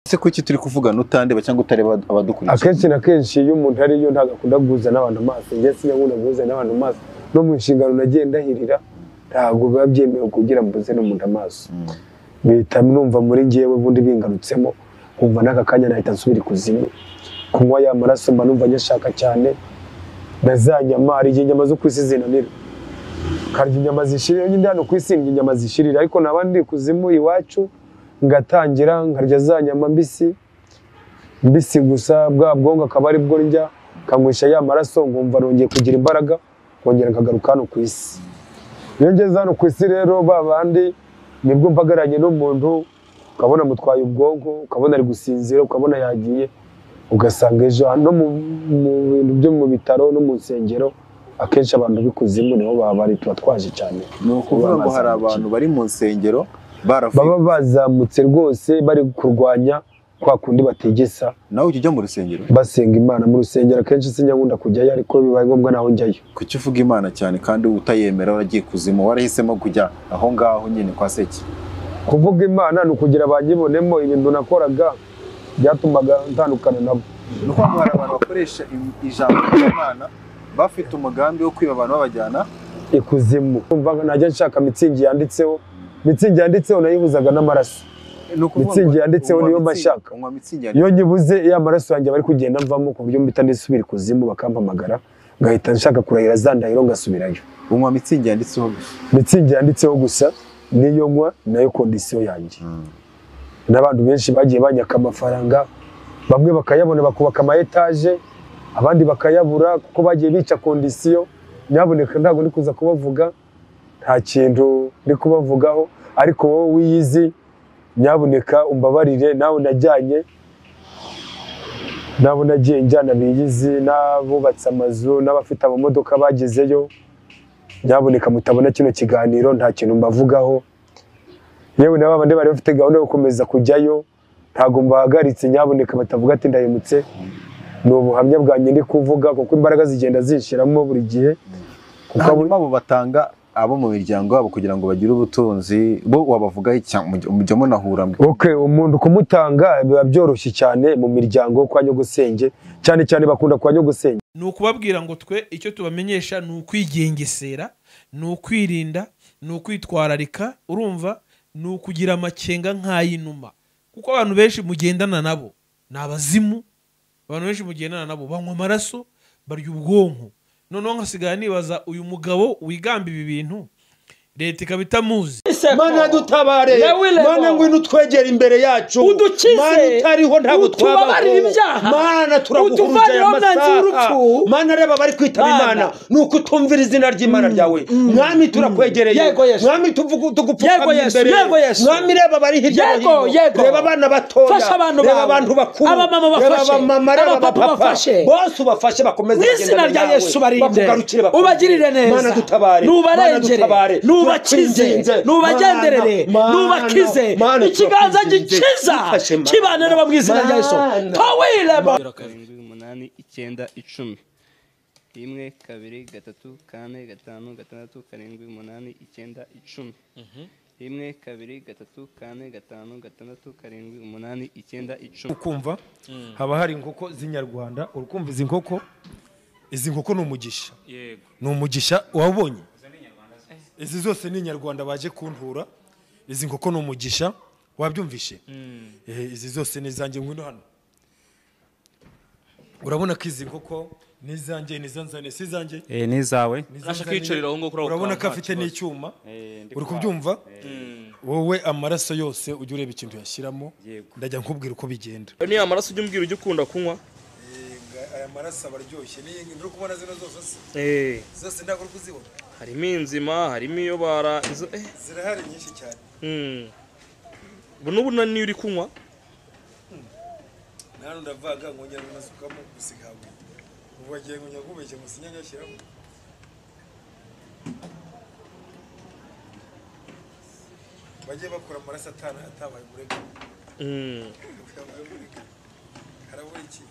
Ese kuki turi kuvugana utandeba cyangwa utareba abadukurikiye akenshi na kenshi iyo umuntu ariyo ntabwo akunda guhuza n'abantu amaso njye sinakunda guhuza n'abantu amaso no mu nshingano nagiye ndahirira ntabwo biba byemewe kugira mbuze n'umuntu amaso bihita numva muri njyewe ubundi bingarutsemo nkumva n'aka kanya nahita nsubira ikuzimu kunywa ya maraso mba numva nyashaka cyane na za nyama hari igihe inyama zo ku isi zinanira karya inyama zishirira nyine hano ku isi ndya inyama zishirira ariko naba ndi kuzimu iwacu ngatangira nkarya za nyama mbisi mbisi gusa bwa bwonko akaba ari bwo ndya kanywesha ya maraso nkumva nongeye kugira imbaraga nkongera nkagaruka hano ku isi iyo ngeze hano ku isi rero ba bandi nibwo mpagararanye n'umuntu ukabona mutwaye ubwonko ukabona ari gusinzira ukabona yagiye ugasanga ejo no mu mu bintu byo mu bitaro no mu nsengero akenshi abantu b'ikuzimu nibo baba bari tuba twaje cyane ni ukuvuga ngo hari abantu bari mu nsengero baravuye baba bazamutse rwose bari kurwanya kwa kundi bategesa nawe ujya ujya mu rusengero basenga imana mu rusengero akenshi sinyakunda kujyayo ariko bibaye ngombwa naho njyayo kuki uvuga imana cyane kandi utayemera waragiye kuzimu warahisemo kujya aho ngaho nyine kwa seki kuvuga imana ni ukugira banyibonemo ibintu nakoraga byatumaga ntandukana nabo ni ukuvuga ngo hari abantu bakoresha im- ijambo ry'imana bafite umugambi wo kwiba abantu babajyana ikuzimu umva najya nshaka mitsingi yanditseho mitsingi yanditseho nayihuzaga n'amaraso ni ukuvuga ngo Mitsingi yanditseho unywa niyo mba mitsingi- nshaka. unywa mitsingi yanditseho iyo nyibuze ya maraso yanjye bari kugenda mvamo ku buryo mpita nisubira ikuzimu bakampamagara ngahita nshaka kurahira za ndahiro ngasubirayo unywa mitsingi yanditseho gusa mitsingi yanditseho gusa niyo nywa nayo kondisiyo yanjye n'abantu benshi bagiye banyaka amafaranga bamwe bakayabona bakubaka ama etaje abandi bakayabura kuko bagiye bica kondisiyo nyaboneka ntabwo ndi kuza kubavuga nta kintu ndi kubavugaho ariko wowe wiyizi nyaboneka umbabarire nawe najyanye nabo nagiye njyana biyizi n'abubatse amazu n'abafite amamodoka bagezeyo nyaboneka mutabona kino kiganiro nta kintu mbavugaho yewe na babandi bari bafite gahunda yo gukomeza kujyayo ntabwo mbahagaritse nyaboneka batavuga ati ndahemutse ni ubuhamya bwanjye ndi kuvuga kuko imbaraga zigenda zishiramo buri gihe kuko abo- hanyuma abo batanga abo mu miryango yabo kugira ngo bagire ubutunzi bo wabavugaho icya- mujya- mujya munahura mwe. Okay, umuntu kumutanga biba byoroshye cyane mu miryango yo kwa nyogosenge cyane cyane bakunda kwa nyogosenge ni ukubabwira ngo twe icyo tubamenyesha ni ukwigengesera ni ukwirinda ni ukwitwararika urumva ni ukugira amakenga nk'ay'inuma kuko abantu benshi mugendana nabo ni abazimu abantu benshi mugendana nabo banywa amaraso barya ubwonko noneho nkasigara nibaza uyu mugabo wigamba ibi bintu leta ikaba itamuzi mana dutabare Nawe Lego. mana ngwino utwegera imbere yacu Udukize. mana utariho ntabwo Utubabarire twabaho ibyaha. mana turaguhuruje Utuvaneho aya mwanzi masaha w'urupfu. mana reba bari kwitaba Mana. imana ni uko utumvira izina ry'imana ryawe mwami turakwegereye Yego, Yesu. mwami tuvugu- Yego, tugupfukamye Yesu. imbere Yego, Yesu. mwami reba bari hirya no Yego, yego. hino reba abana batoya Fasha abantu reba bawe. abantu bakuru Abamama reba bafashe. abamama reba Abapapa abapapa bafashe. bose ubafashe bakomeze Mu izina bagendane rya nawe. Yesu barinde. Bakugarukire, bakomeze. Ubagirire neza. mana dutabare Mana Nubarengere. dutabare. Nubakize. Turakwinginze. Nubagenderere. Mana, Nubakize. Mana, Mana, Ikiganza turakwinginze. gikiza. Dufashe, Mana. Kibane nabo mu izina rya Yesu. Mana. Tawiremo. karindwi umunani icyenda icumi rimwe kabiri gatatu kane gatanu gatandatu karindwi umunani icyenda icumi rimwe kabiri gatatu kane gatanu gatandatu karindwi umunani icyenda icumi ukumva haba hari inkoko z'inyarwanda urukumva izi nkoko izi nkoko ni umugisha ni umugisha wabonye izi zose ni inyarwanda baje kuntura izi nkoko ni umugisha wabyumvishe Eh, izi zose ni izanjye ngwino hano urabona ko izi nkoko ni izanjye ni izanzane si izanjye Eh, ni izawe ni Urashaka izanzane. iyicariro aho ngaho kuri aho urabona ko nta afite kibazo. n'icyuma uri kubyumva wowe amaraso yose ujya ureba ikintu yashyiramo ndajya nkubwira uko bigenda ni amaraso ujya umbwira ujya ukunda kunywa aya maraso aba aryoshye n'iyi ngiyi uri kubona zino zose se zose ntabwo uri kuzibona harimo inzima harimo iyo bara izo eh zirahari nyinshi cyane hmm. ubu n'ubu na niyo uri kunywa nta n'undi avaga nkongera nkanasukamo gusa ihabwe ubu wagiye nkongera kubeshya ngo sinya nyashyiramo bagiye bakora amaraso atana atabaye umurega hmm. yabaye umurega harabura iki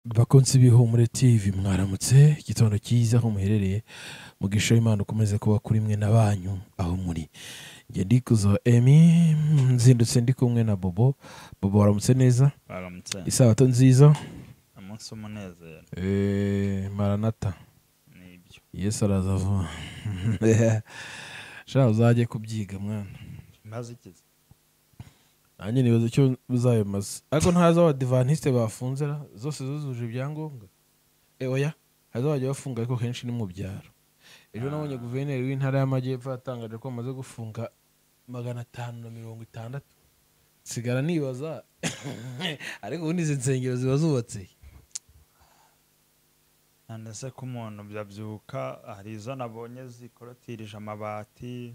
bakunzi b'ihumure tv mwaramutse igitondo cyiza aho muherereye mugisha imana ukomeze kuba kuri mwe na banyu aho muri njye ndikuzo emi nzindutse ndi kumwe na bobo bobo waramutse neza baramutse isabato nziza umunsi w'umunezero Eh, maranata ni ibyo yesu araza vuba shaka uzajye kubyiga mwana maze ikiza nanjye nibaza icyo uzabimaze ariko ntazi aho abadivantisite bafunze ra, zose zuzuje ibyangombwa Eh, oya haza bajya bafunga ariko kenshi ni mu byaro ejo nabonye guverineri w'intara y'amajyepfo yatangaje ko bamaze gufunga magana atanu na mirongo itandatu sigara nibaza ariko ubundi izi nsengero ziba zubatse none se ko umuntu byabyuka hari izo nabonye zikorotirije amabati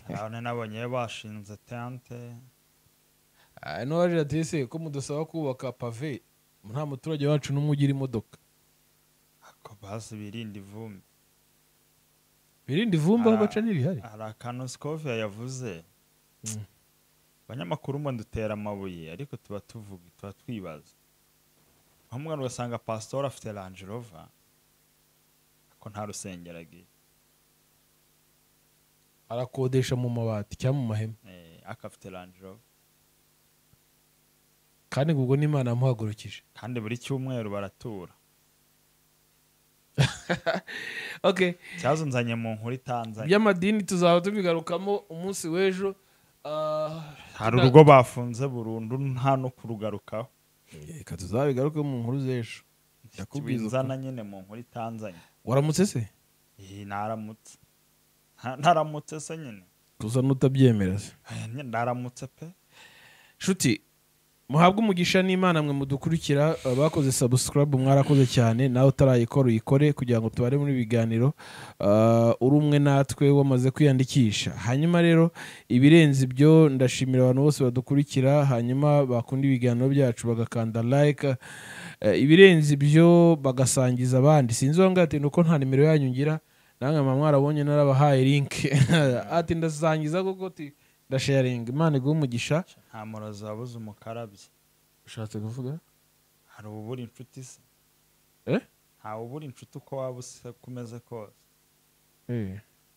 none nabonye bashinze tente Ah, ino waje ati ese ko mudusaba kubaka pave nta muturage wacu n'umwe ugira imodoka ako basi birinda ivumbi birinde ivumbi aho Ara- baca n'irihari hari akantu sikoviya yavuze Mm. abanyamakuru mba dutera amabuye ariko tuba tuvuga tuba twibaza aho umwana ugasanga pasitori afite range rover ko nta rusengero agira arakodesha mu mabati cyangwa mu mahema Eh, ariko afite range rover kandi ngo ubwo n'imana yamuhagurukije kandi buri cyumweru baratura okay ikibazo nzanye mu nkuru itanzanye iby'amadini tuzaba tubigarukamo umunsi w'ejo ah, hari tuna- urugo bafunze burundu nta no kurugarukaho reka tuzabigaruke mu nkuru z'ejo Ndakubwiza nzana ukuri. nyine mu nkuru itanzanye waramutse se Eh, naramutse Nta- naramutse se nyine tuza n'utabyemera se Eh, nyine naramutse pe nshuti muhabwe umugisha n'imana mwe mudukurikira abakoze sabusikarabu mwarakoze cyane nawe utarayikora uyikore kugira ngo tubare muri biganiro ah, uri umwe natwe wamaze kwiyandikisha hanyuma rero ibirenze ibyo ndashimira abantu bose badukurikira hanyuma bakunda ibiganiro byacu bagakanda like eh, ibirenze ibyo bagasangiza abandi sinzi uwo ngaho ati ni uko nta nimero yanyu ngira namwe mama mwarabonye narabahaye link ati ndasangiza koko ti ndasharinga imana iguhe umugisha nta murozi wabuze umukarabye ushatse kuvuga hari ubura inshuti se Eh? ntawe ubura inshuti uko waba usa ko umeze kose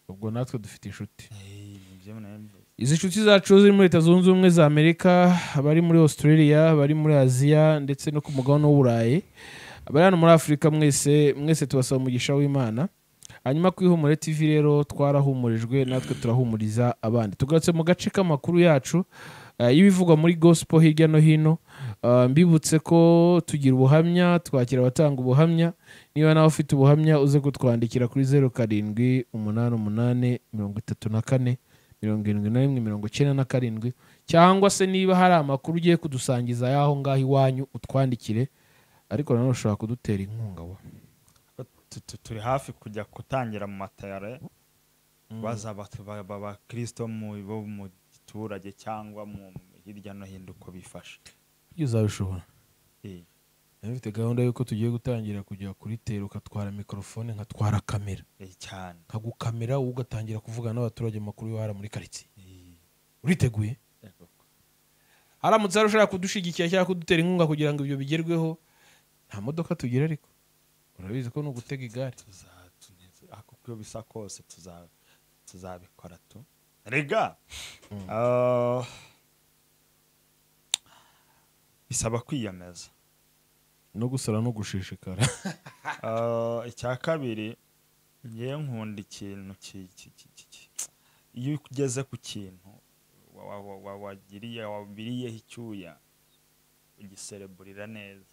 ubwo natwe dufite inshuti Eh, nibyo mwabivuze. izi nshuti zacu ziri muri leta zunze ubumwe za amerika abari muri australia abari muri aziya ndetse no ku mugabane w'uburayi abari hano muri afurika mwese mwese tubasaba umugisha w'imana hanyuma ku ihumure tv rero twarahumurijwe natwe turahumuriza abandi tugarutse mu gace k'amakuru yacu eh, y'ibivugwa muri gospel hirya no hino Ah, mbibutse ko tugira ubuhamya twakira abatanga ubuhamya niba nawe ufite ubuhamya uze kutwandikira kuri zeru karindwi umunani umunani mirongo itatu na kane mirongo irindwi na rimwe mirongo icyenda na karindwi cyangwa se niba hari amakuru ugiye kudusangiza y'aho ngaho iwanyu utwandikire ariko nanone ushobora kudutera inkunga wa Tu- tu- turi hafi kujya gutangira mu matare baza abatu- ba- ba- abakirisito mu bo mu giturage cyangwa mu hirya no hino uko bifashe ibyo uzabishobora Eh, Nari mfite gahunda y'uko tugiye gutangira kujya kuri tera ukatwara mikorofone nkatwara kamera eh, cyane nkagukamera wowe ugatangira kuvugana n'abaturage amakuru yo hariya muri karitsiye uriteguye haramutse hari ushobora kudushyigikira cyangwa kudutera inkunga kugira ngo ibyo bigerweho nta modoka tugira ariko urabizi ko ni ugutega igare tuza- tuneze- ariko uko bisa kose tuza- tuzabikora tu rega ah, bisaba kwiyemeza no gusara no gushishikara Ah, icya kabiri ngewe nkunda ikintu ki- ki- ki- ki- ki- iyo ugeze ku kintu wa- wa- wa- wa- wagiriye wabiriyeho icyuya ugisereburira neza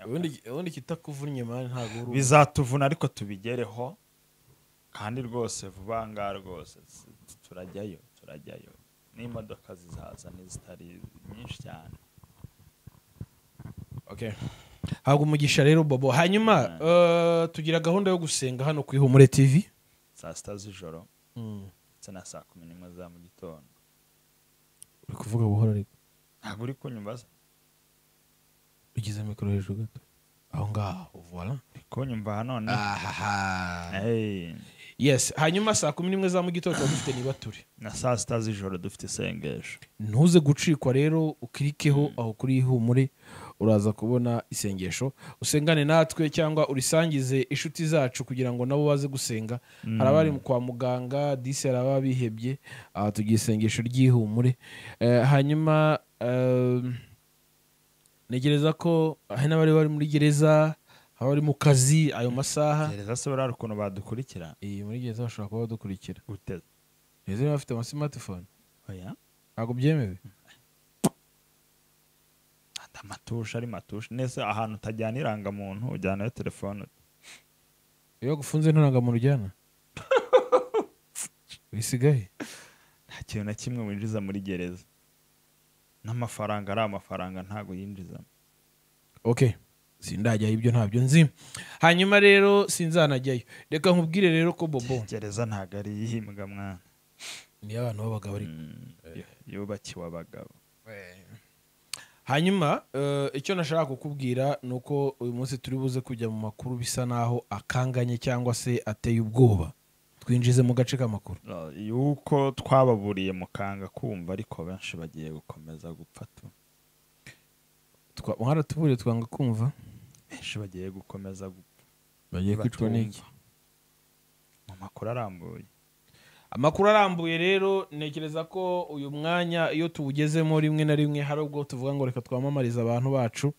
ubundi ubundi kitakuvunnye mani ntabwo uri ubu. bizatuvuna ariko tubigereho kandi rwose vuba ngaha rwose s- t- turajyayo turajyayo n'imodoka zizaza n'izitari nyinshi cyane Okay. ntabwo umugisha rero bobo hanyuma eh, tugira gahunda yo gusenga hano ku ihumure tv saa sita z'ijoro ndetse na saa kumi n'imwe za mu gitondo uri kuvuga buhoro ariko ntabwo uri kunyumva se ugize mikoro hejuru gato aho ngaho voila uri kunyumva none ahaha Hey, yes hanyuma saa kumi n'imwe za mu gitondo tuba dufite nibature na saa sita z'ijoro dufite isengesho ntuze gucikwa rero ukirikeho aho kuri ihumure uraza kubona isengesho usengane natwe cyangwa urisangize inshuti zacu kugira ngo nabo baze gusenga hari abari kwa muganga disi hari ababa bihebye aha tugira isengesho ry'ihumure Eh, hanyuma eh, ntegereza ko hari n'abari bari muri gereza abari mu kazi ayo masaha gereza se buriya hari ukuntu badukurikira iyi muri gereza bashobora kuba badukurikira gute gereza niba bafite amasimatifone oya ntabwo byemewe ati amatushi ari matushi nese ahantu utajyana irangamuntu ujyanayo telefone iyo bagufunze nturangamuntu ujyana bisigaye nta kintu na kimwe winjiza muri gereza n'amafaranga ari amafaranga ntabwo yinjizamo ok sindajyayo ibyo ntabyo nzi hanyuma rero sinzanajyayo reka nkubwire rero ko bobo gereza ntabwo ari iyimbwa mwana niyo abantu babaga bari yubakiwe abagabo hanyuma eh, icyo nashaka kukubwira ni uko uyu munsi turi buze kujya mu makuru bisa naho akanganye cyangwa se ateye ubwoba twinjize mu gace k'amakuru Ah, yuko twababuriye mukanga kumva ariko benshi bagiye gukomeza gupfa tu Twa- mwaratuburiye twanga kumva benshi bagiye gukomeza gupfa bagiye kwicwa Batumva. n'iki mu makuru arambuye amakuru arambuye rero ntekereza ko uyu mwanya iyo tuwugezemo rimwe na rimwe hari ubwo tuvuga ngo reka twamamarize abantu bacu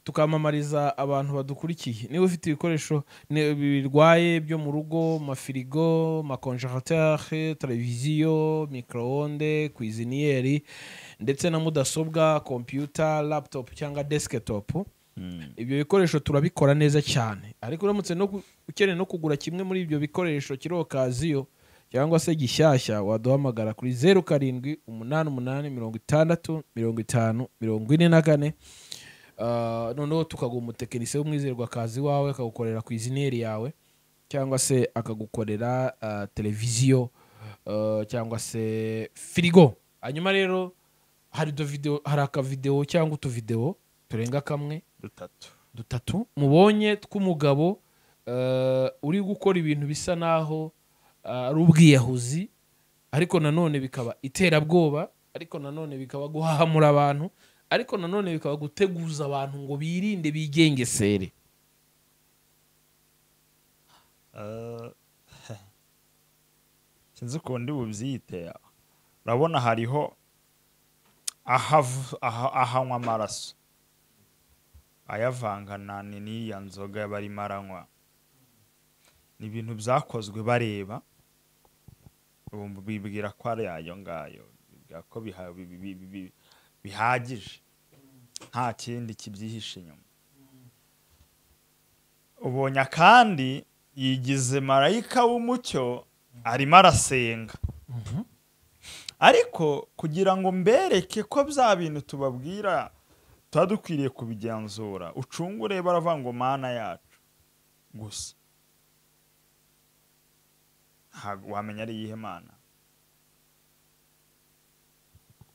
tukamamariza abantu badukurikiye niba ufite ibikoresho ni- birwaye byo mu rugo mafirigo makonjeratere televiziyo microonde kwiziniyeri ndetse na mudasobwa kompiyuta laputopu cyangwa desikitopu ibyo bikoresho turabikora neza cyane ariko uramutse no ku- ukeneye no kugura kimwe muri ibyo bikoresho kiriho kaziyo cyangwa se gishyashya waduhamagara kuri zeru karindwi umunani umunani mirongo itandatu mirongo itanu mirongo ine na kane Ah, noneho tukaguha umutekinisiye w'umwizerwa akazi wawe akagukorera ku izineri yawe cyangwa se akagukorera ah, televiziyo ah, cyangwa se firigo hanyuma rero hari utuvideo- hari akavidewo cyangwa utuvidewo turenga kamwe dutatu dutatu mubonye tw'umugabo eh, uri gukora ibintu bisa naho eh, ari ubwiyahuzi ariko nanone bikaba iterabwoba ariko nanone bikaba guhahamura abantu ariko nanone bikaba guteguza abantu ngo birinde bigengesere Eh, sinzi ukundi bubyite urabona hariho ahav- aha- ahanywa amaraso ayavangana ni n'iya nzoga barimo aranywa ni ibintu byakozwe bareba ubu bibwira ko ari ayo ngayo bibwira ko biha- bi- bi- bi- bi- bihagije nta kindi kibyihishe inyuma ubonye kandi yigize marayika w'umucyo arimo arasenga ariko kugira ngo mbereke ko bya bintu tubabwira tuba dukwiriye kubigenzura ucunga ureba aravuga ngo mana yacu gusa ntabwo wamenya ari iyihe mana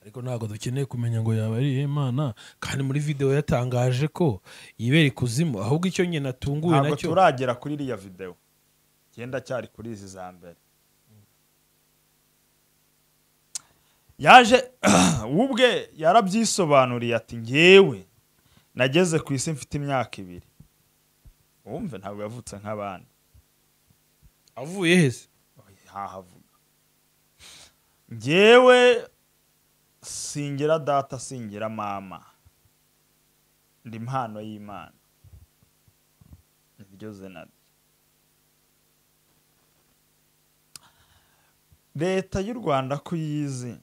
ariko ntabwo dukeneye kumenya ngo yaba ari iyihe mana kandi muri videwo yatangaje ko yibera ikuzimu ahubwo icyo nyine atunguwe ntabwo nacyo turagera kuri iriya videwo genda cyari kuri izi za mbere yaje we ubwe yarabyisobanuriye ati ngewe nageze ku isi mfite imyaka ibiri wumve ntabwo yavutse nk'abandi avuye heza hahavuga ngewe singira data singira mama ndi impano y'imana niryo zina rye leta y'u rwanda ko uyizi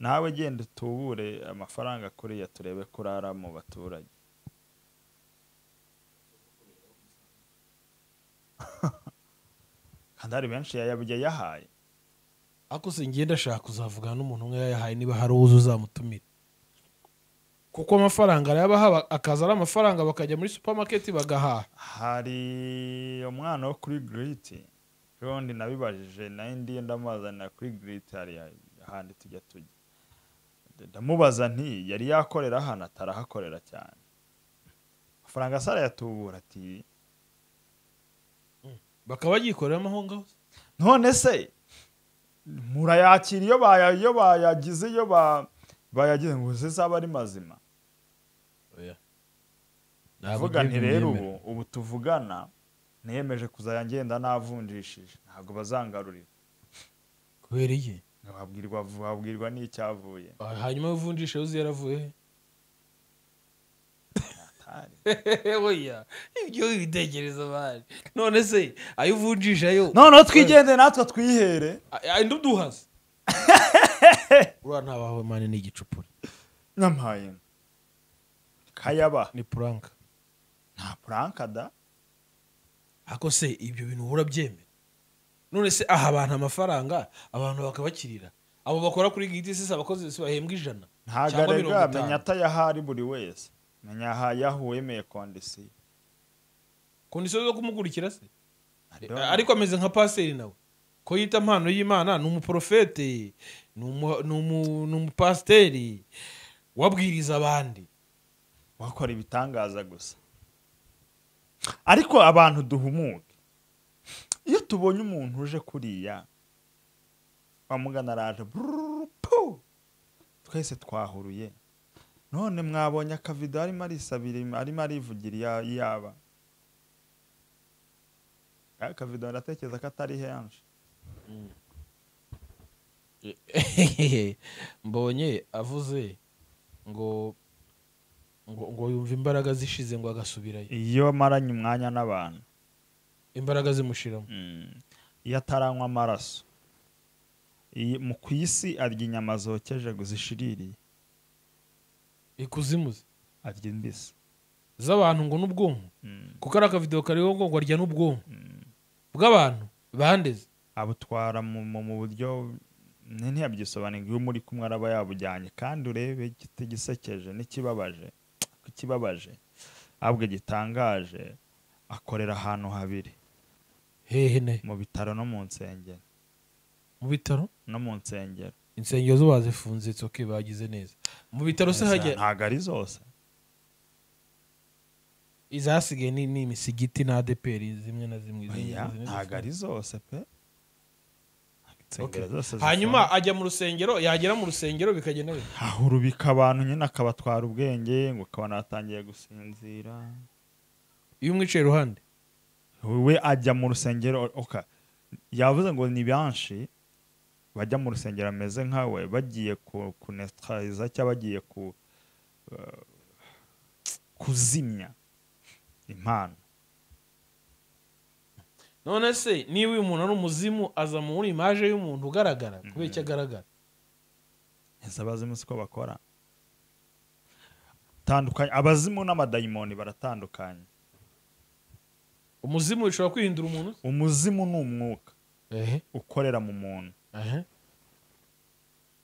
nawe genda utubure amafaranga kuriya turebe ko urara mu baturage kandi hari benshi yayabye yahaye ariko singenda ashaka kuzavugana n'umuntu umwe yayahaye niba hari uwo uzi uzamutumira kuko amafaranga arayabaha akaza ari amafaranga bakajya muri supamaketi bagahaha hari umwana wo kuri giriti ubundi nabibajije nawe ndiye ndamuzanira kuri giriti hariya ahandi tujya tujya ndamubaza nti yari yakorera hano atarahakorera cyane amafaranga asara yatubura ati bakaba bagikorera amahongaho none se murayakira iyo baya iyo bayagize iyo ba bayagize ngo zizaba ari mazima vuga nti rero ubu ubu tuvugana niyemeje kuzajya ngenda navunjishije ntabwo bazangarurira kubera iki wabwirwa wabwirwa n'icyavuye Ah, hanyuma uvunjisha yo yaravuye he Atari. oya ibyo bitekereza bari none se ayo uvunjisha yo noneho twigende natwe twihere andi uduhaze uriya ntabaho mani ni igicupuri n'amaye kayaba ni puranka nta purankada ako se ibyo bintu uhora byemera none se aha abantu amafaranga abantu bakabakirira abo bakora kuri giti sisi abakozi bose bahembwa ijana cyangwa ntagarega mirongo itanu. menya atayahari buri wese menya ahayahu wemeye kondisiyo kondisiyo zo kumukurikira se ariko ameze nka paseri nawe ko yita impano y'imana ni umuporofete ni umu- ni umu- ni umupasiteri wabwiriza abandi wakora ibitangaza gusa ariko abantu duhumuke iyo tubonye umuntu uje kuriya wamugana araje bururu, pu! twese twahuruye none mwabonye akavido arimo arisabira arimo arivugira iya- iyaba akavido ndatekereza ko atari henshi mbonye avuze ngo ngo ngo yumve imbaraga zishize ngo agasubirayo iyo amaranye umwanya n'abantu imbaraga zimushiramo Mm. iyo ataranywa amaraso Iyi- mu ku isi arya inyama zokeje gusa ishiririye ikuzimu ze. arya imbisi z'abantu ngo n'ubwonko Mm. kuko ari akavidewo kariho ngo ngo arya n'ubwonko bw'abantu bandeze abutwara mu mu- mu buryo ni- ntiyabigisobanurira iyo muri kumwe araba yabujyanye kandi urebe igiti gisekeje n'ikibabaje ku kibabaje ahubwo gitangaje akorera ahantu habiri hehe ne mu bitaro no mu nsengero mu bitaro no mu nsengero insengero zo bazifunze it's okay bagize neza mu bitaro se hajya ntabwo ari zose izasigaye ni ni imisigiti na adeperi zimwe na zimwe zimwe Oya, na zimwe ntabwo ari zose pe Insengero Okay. zose zifunze. hanyuma ajya mu rusengero yagera mu rusengero bikagenda bite? ahurubika abantu nyine akabatwara ubwenge ngo akabona batangiye gusinzira iyo umwicaye iruhande we ajya mu rusengero oka yavuze ngo ni benshi bajya mu rusengero ameze nkawe bagiye ku- kunetraliza cyangwa bagiye ku eh, kuzimya impano none se niba uyu muntu ari umuzimu aza muri imaje y'umuntu ugaragara kubera icyo agaragara ese abazimu siko bakora tandukanye abazimu n'amadayimoni baratandukanye umuzimu bishobora kwihindura umuntu umuzimu ni umwuka ehe ukorera mu muntu ehe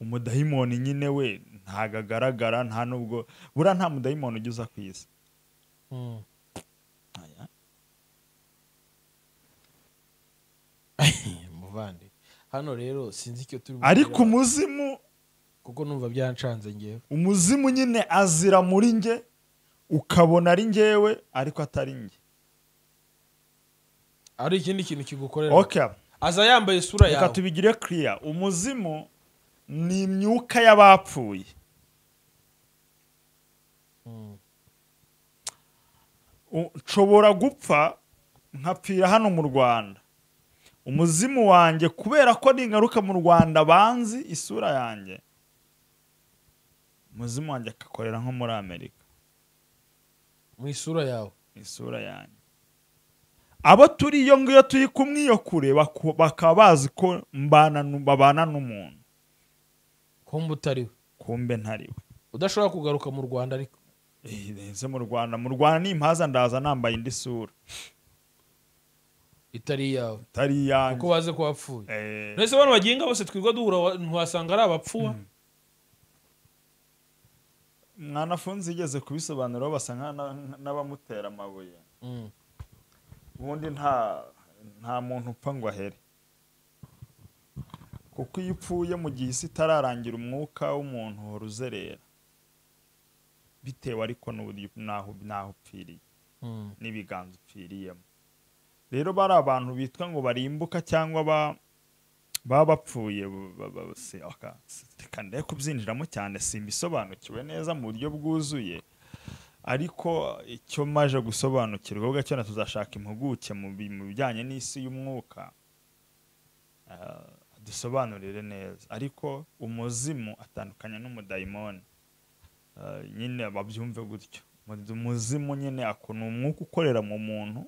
umudayimoni nyine we ntago agaragara nta nubwo buriya nta mudayimoni ujya uza ku isi Mm. muvandi hano rero sinzi icyo turi bukore. ariko umuzimu kuko numva byancanze ngewe umuzimu nyine azira muri nge ukabona ari ngewe ariko atari nge ari ikindi kintu kigukorera okay aza yambaye isura reka yawe tubigire kiriya umuzimu ni imyuka y'abapfuye Mm. U- nshobora gupfa nkapfira hano mu rwanda umuzimu wanjye kubera ko ningaruka mu rwanda banzi isura yanjye umuzimu wanjye akakorera nko muri amerika mu isura yawe isura yanjye abo turi iyo ngiyo turi kumwe iyo kure baku- bakaba bazi ko mbana nu- babana n'umuntu kumba utariwe kumbe ntariwe udashobora kugaruka mu rwanda ariko nze mu rwanda mu rwanda nimpaza ndaza nambaye indi sura itari iyawe itari kuko iyanjye baze ko wapfuye Eh, mbese abantu bagenga bose twirwa duhura ntiwasanga ari abapfuwa mwanafunze yigeze kubisobanuraho basa nk'a- na- n'abamutera amabuye Mm. ubundi nta nta muntu upfa ngo ahere kuko iyo upfuye mu gihe isi itararangira umwuka w'umuntu uhora uzerera bitewe ariko n'uburyo n'aho n'aho upfiriye Mm. n'ibiganza upfiriyemo rero bari abantu bitwa ngo barimbuka cyangwa ba- baba bapfuye bu- ba- ba- si- aka- si- reka ndeke kubyinjiramo cyane simbisobanukiwe neza mu buryo bwuzuye ariko icyo maje gusobanukirwa ubwo cyo na tuzashaka impuguke mu bi- mu bijyanye n'isi y'umwuka ah, dusobanurire neza ariko umuzimu atandukanye n'umudayimoni Ah, nyine babyumve gutyo Mu- umuzimu nyine ako ni umwuka ukorera mu muntu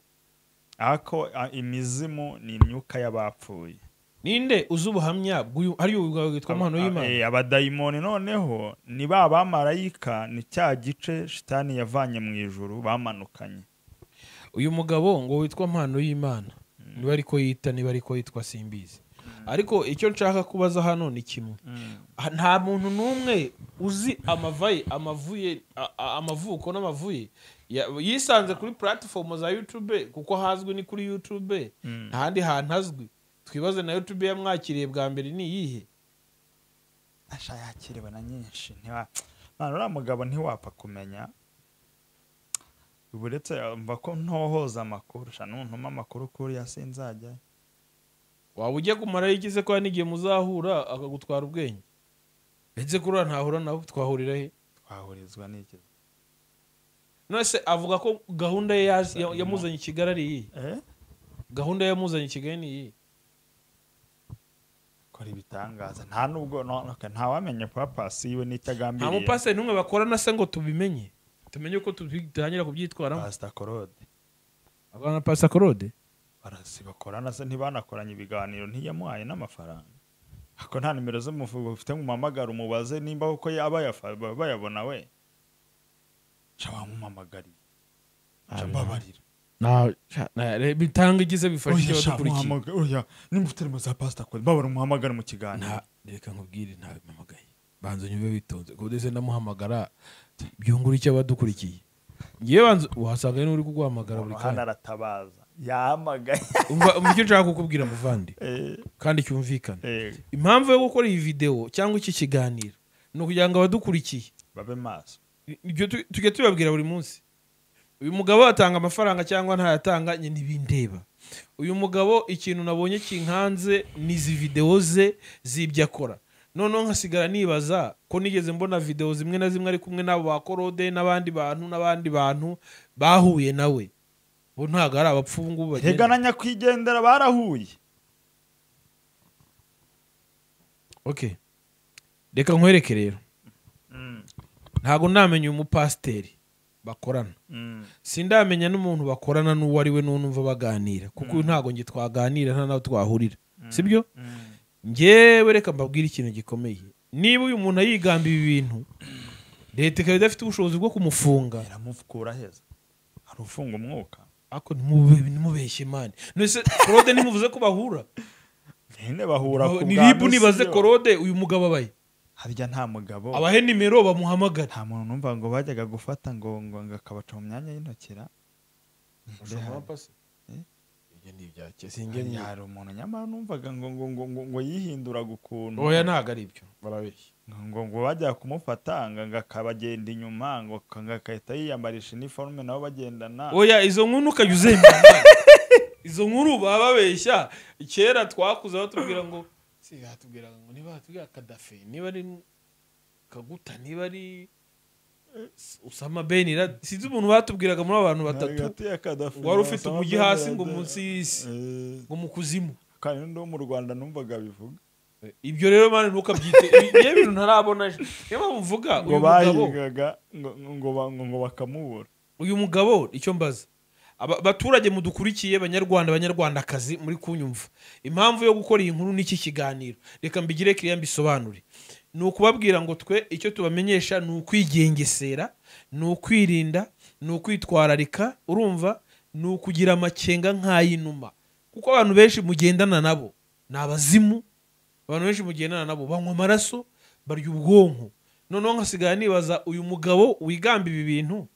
ako ah, imizimu ni imyuka y'abapfuye ninde uzi ubuhamya bw'uyu ari uyu witwa amahano y'imana Eh, abadayimoni noneho ni ba bamarayika ni cya gice shitani yavanye mu ijuru bamanukanye uyu mugabo ngo witwa mpano y'imana niba ariko yita niba ariko yitwa simbizi ariko icyo nshaka kubaza hano ni kimwe Ah, nta muntu n'umwe uzi amavaye amavuye a- a- amavuko n'amavuye Ya- yisanze kuri puratifomu za yutube kuko hazwi ni kuri yutube nta handi hantu azwi twibaze na yutube yamwakiriye bwa mbere ni iyihe asha yakiriwe na nyinshi ntiwa mwana uriya mugabo ntiwapfa kumenya buretse mva ko ntohoza amakuru sha nuntuma amakuru kuriya sinzajya waba ujya kumara yigize ko hari n'igihe muzahura akagutwara ubwenge ndetse kuriya ntahura nawe twahurira he twahurizwa n'iki none se avuga ko gahunda ye yaz- ya- yamuzanye i kigali ari iyihe eh gahunda yamuzanye i kigali ni iyihe kora ibitangaza nta nubwo no- okay, ntawamenye kuba pasi yiwe n'icyo nta agambiriye mupasiteri n'umwe bakorana se ngo tubimenye tumenye uko tubi- dutangira kubyitwaramo pasita korode abana pasikorode barasi bakorana se ntibanakoranye ibiganiro ntiyamuhaye n'amafaranga ako nta nimero z'umuvugo ufite ngo umuhamagare umubaze nimba koko yaba yafa- ba- bayabona we ca wamuhamagariye ca mbabarira bitanga igize bifasha Oya, icyo sha, badukurikiye muhamaga- oya, nimba ufite nimero za pasita kode mbabara umuhamagare mu nta kiganiro reka nkubwire ntawe mpamagaye banza unyumve witonze kuko ndetse ndamuhamagara byungura icyo abadukurikiye ngewe banza uhasanga ari n'uri kuguhamagara buri hano kanya aratabaza yahamagaye umva umva icyo nshaka kukubwira muvandi Eh, kandi cyumvikane eh, impamvu yo gukora iyi videwo cyangwa iki kiganiro ni ukugira ngo abadukurikiye babe maso ibyo tu- tujya tubabwira buri munsi uyu mugabo atanga amafaranga cyangwa ntayatanga njye ntibindeba uyu mugabo ikintu nabonye kinkanze ni izi videwo ze z'ibyo akora noneho nkasigara nibaza ko nigeze mbona videwo zimwe na zimwe ari kumwe n'abo ba korode n'abandi bantu n'abandi bantu bahuye nawe bo ntabwo ari abapfu ubu ngubu bagenda. rega na nyakwigendera barahuye ok reka nkwereke rero ntabwo ndamenya uyu mupasiteri bakorana sindamenya n'umuntu bakorana n'uwo ari we n'unumva baganira kuko uyu ntabwo nge twaganira nta nawe twahurira sibyo ngewe reka mbabwire ikintu gikomeye niba uyu muntu ayigamba ibi bintu leta ikaba idafite ubushobozi bwo kumufunga iramukura heza hari ufunga umwuka ariko ntimube- ntimubeshye mani none se korode ntimuvuze ko bahura nyine bahura ku ni bwa ribu misi nibaze yo. korode uyu mugabo abaye harya nta mugabo abahe nimero bamuhamagare nta muntu numva ngo bajyaga gufata ngo ngo ngo akabaca mu myanya y'intokera Hari- hari umuntu nyamara numvaga ngo ngo ngo ngo ngo yihinduraga ukuntu oya ntabwo ari ibyo barabeshya ngo ngo ngo bajyaga kumufata ngo ngo akabagenda inyuma ngo ka- ngo agahita yiyambarisha iniforume nabo bagendana oya izo nkuru ukajya uzembera izo nkuru baba babeshya kera twakuze batubwira ngo si batubwira ngo niba batubwira kadafe niba ari kaguta niba ari usama beni Laden. sinzi umuntu batubwiraga muri abo bantu batatu Hagati ya Gaddafi wari na ufite Osama umujyi bin hasi ngo Laden. munsi y'isi Eh, ngo mu kuzimu kandi n'undi wo mu rwanda numvaga bivuga ibyo rero mani ntukabyite Ibi- niyo bintu ntarabona niyo mpamvu mvuga ngo uyu mugabo bahigaga ngo ngo ba- ngo bakamubura uyu mugabo icyo mbaza Aba- abaturage mudukurikiye banyarwanda banyarwandakazi muri kunyumva impamvu yo gukora iyi nkuru n'iki kiganiro reka mbigire kiriya mbisobanure ni ukubabwira ngo twe icyo tubamenyesha ni ukwigengesera ni ukwirinda ni ukwitwararika urumva ni ukugira amakenga nk'ay'inuma kuko abantu benshi mugendana nabo ni abazimu abantu benshi mugendana nabo banywa amaraso barya ubwonko noneho nkasigara nibaza uyu mugabo wigamba ibi bintu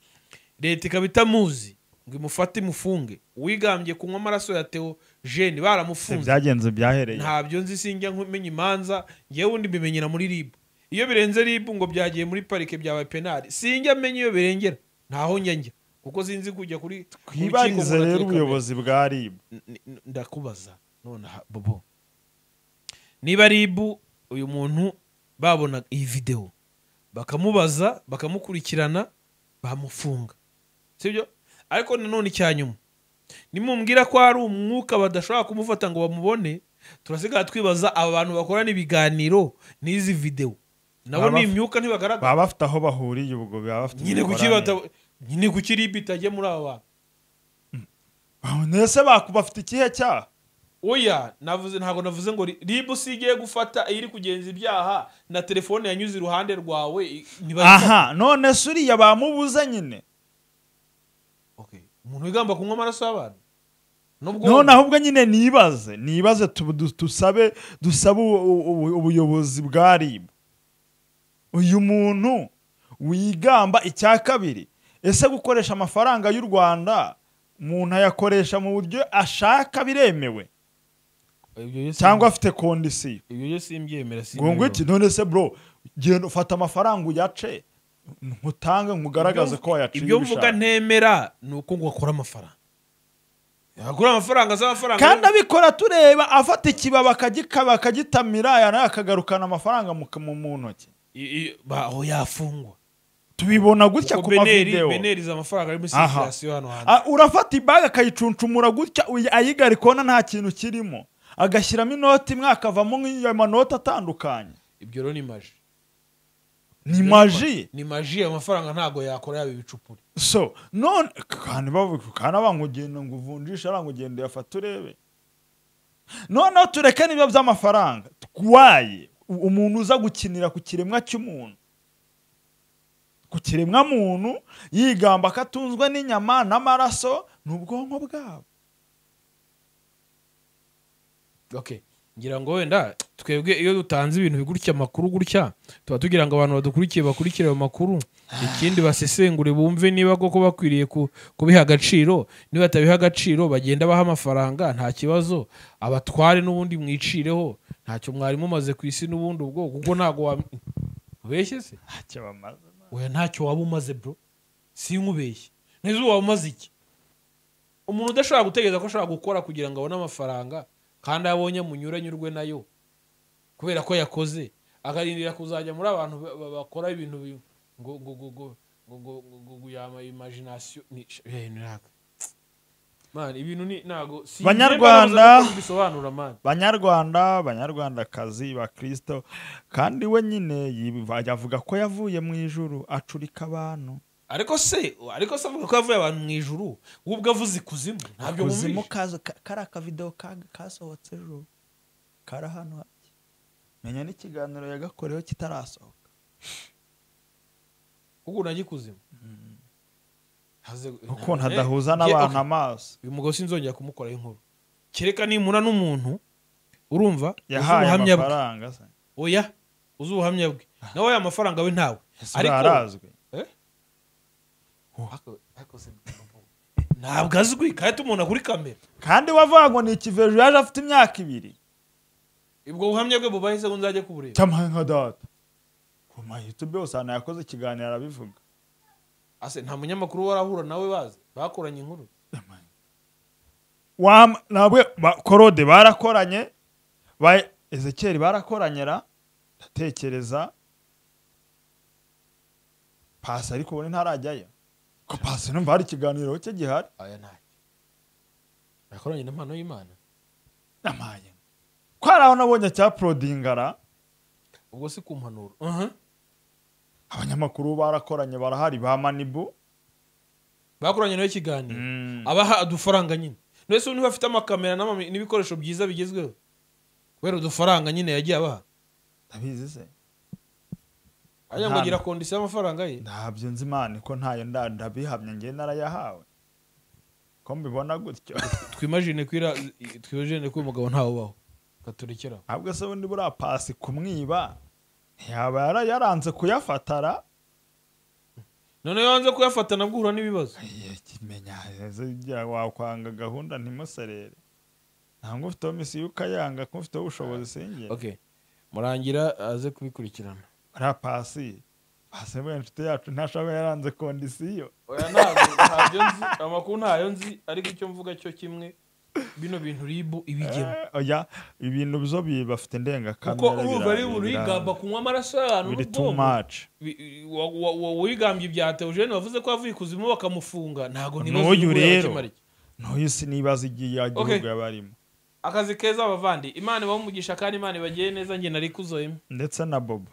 leta ikaba itamuzi ngo imufate imufunge uwigambye kunywa amaraso ya teo jeni baramufunze byagenze byahereye ntabyo nzi sinjya nkumenya imanza ngewe undi mbimenyera muri ribu iyo birenze ribu ngo byagiye muri parike byabaye penali sinjya menya iyo birengera ntaho njya njya kuko sinzi kujya kuri ku rukiko twibarize ngo rero natekame. ubuyobozi bwa ribu N- n- ndakubaza nonaha bobo niba ribu uyu muntu babona iyi videwo bakamubaza bakamukurikirana bamufunga sibyo ariko nanone icya nyuma nimubwira ko hari umwuka badashobora kumufata ngo bamubone turasigara twibaza aba bantu bakorana ibiganiro n'izi videwo nabo Baba- ni imyuka ntibagaragara baba bafite aho bahuriye ubwo baba bafite nyine kuki imikoranire. bata- nyine kuki ribu itajya muri aba bantu Ba- ese baku bafite ikihe cyaha oya navuze ntabwo navuze ngo ri- ribu si igiye gufata iri kugenza ibyaha na telefone yanyuze iruhande rwawe i- ntibazi- aha none se uriya bamubuze nyine Okay. umuntu wigamba kunywa amaraso y'abantu nubwo noneho ubwo nyine nibaze nibaze tu- du- dusabe dusabe ubu- ubu- ubuyobozi bwa ribu uyu muntu wigamba icya kabiri ese gukoresha amafaranga y'u rwanda umuntu ayakoresha mu buryo ashaka biremewe Ibyo yo si- cyangwa afite kondisiyo ibyo yo simbyemera ngo ngo iki none se bro genda ufata amafaranga uyace ntutange nkugaragaze ko wayaciye ibyo mvuga ubishaka. ntemera ni uko ngo akora amafaranga yakora amafaranga z'amafaranga kandi abikora tureba afata ikibaba akagikaba akagitamira yanaye akagarukana amafaranga mu, mu, mu ntoki I- i- ba- aho yafungwa tubibona gutya Kuko ku beneri mavidewo beneri izi amafaranga ari muri Aha. sirikirasiyo hano hantu Ah, urafata ibaga akayicuncumura gutya uyi- ayigarika ubona nta kintu kirimo agashyiramo inoti imwe akavamo nk'iyo manoti atandukanye ibyo rero ni maji ni maji ni maji ayo mafaranga ntabwo yakora yaba ibicupuri so none kandi bavuga kandi abangugenda ngo uvunjishe arangugenda uyafata urebe noneho tureke n'ibyo by'amafaranga twaye u- umuntu uza gukinira ku kiremwa cy'umuntu ku kiremwa muntu yigamba ko atunzwe n'inyama n'amaraso ni ubwonko bwabo okay ngira ngo wenda twebwe iyo dutanze ibintu bigutya amakuru gutya tuba tugira ngo abantu badukurikiye bakurikire ayo makuru ikindi basesengure bumve niba koko bakwiriye ku- kubiha agaciro niba batabiha agaciro bagenda baha amafaranga nta kibazo abatware n'ubundi mwicireho ntacyo mwari mumaze ku isi n'ubundi ubwo kuko ntabwo wa- ubeshye se ntacyo bamaze oya ntacyo waba umaze bro sinkubeshye neza uba umaze iki umuntu udashobora gutegereza ko ashobora gukora kugira ngo abone amafaranga kandi ayo abonye munyura anyurwe nayo kubera ko yakoze akarindira kuzajya muri abantu ba- ba- bakora ibintu bi- ngo ngo ngo ngo ngo ngo ngo ngo ngo yama imagination ni eh, naka man ibintu ni nago Banyarwanda. bisobanura man banyarwanda banyarwandakazi bakristo kandi we nyine yiva- yavuga ko yavuye mu ijuru acurika abantu ariko se ariko se avuga ko yavuye abantu mu ijuru we ubwo avuze ikuzimu ntabyo kuzimu wumvishe kaza ka- kari akavidewo ka- kasohotse ejo kari ahantu hake menya n'ikiganiro yagakoreho kitarasohoka kuko unagikuzimu Haze- ukuntu Eh, adahuza ye- n'abantu okay. amaso uyu mugabo sinzongera kumukoraho inkuru kereka nimura n'umuntu urumva uzi yahaye ubuhamya bwe amafaranga se oya uzi ubuhamya bwe nawe aya mafaranga we ntawe Ese Ariko- ararazwi ntabwo azwi kandi tumubona kuri kamera kandi wavuga ngo ni ikivejo yaje afite imyaka ibiri ubwo buhamya bwe bubahe se ngo nzajye kubureba cyamaye nka data ku mayutube usanga yakoze ikiganiro arabivuga ase nta munyamakuru warahura nawe bazi bakoranye inkuru Wam- nabwe ba- korode barakoranye ba ezekeri barakoranyera ndatekereza pasi ariko ubona ntarajyayo ko pasi numva hari ikiganiro cye gihari aya ntacyo bakoranye na mpano y'imana namaye ko hari aho nabonye cya porodingara ubwo si ku mpanuro Aha. abanyamakuru barakoranye barahari ba manibu bakoranye nawe ikiganiro Mm. abaha udufaranga nyine mbese ubu niba afite amakamera n'ama- n'ibikoresho byiza bigezweho kubera udufaranga nyine yagiye abaha ndabizi se ajya ngo Nta- agira kondisiyo y'amafaranga ye ndabyo nzi imana ko ntayo nda- ndabihamya ngewe narayahawe ko mbibona gutyo twimajine ko ira- twimajine ko uyu mugabo ntawe ubaho katurekera ahubwo se ubundi buriya pasi kumwiba yaba yara- yaranze kuyafatara none iyo wanze kuyafata nabwo uhura n'ibibazo kimenya wakwanga gahunda ntimuserere ntabwo ufiteho misiyo ukayanga ko ufiteho ubushobozi sinjye okay murangira aze kubikurikirana buriya pasi asabwe inshuti yacu ntashaka yaranze kondisiyo oya ntabwo ntabyo nzi amakuru ntayo nzi ariko icyo mvuga cyo kimwe bino bintu ribu ibigemo Eh, oya ibintu byo bi- bafite indengakamere kuko urumva ari biranga- burigamba kunywa amaraso y'abantu biri too n'ubwonko much Bi- wa- wa- wa- wigambye ibya teogene wavuze ko yavuye ikuzimu bakamufunga ntabwo nibaza N'uyu inyungu yaba rero. ikimara iki. ntuyu sinibaza igihe igihugu yaba arimo akazi keza abavandi imana ibaha umugisha kandi imana ibagire neza njye nari kuzoyemo ndetse na bobo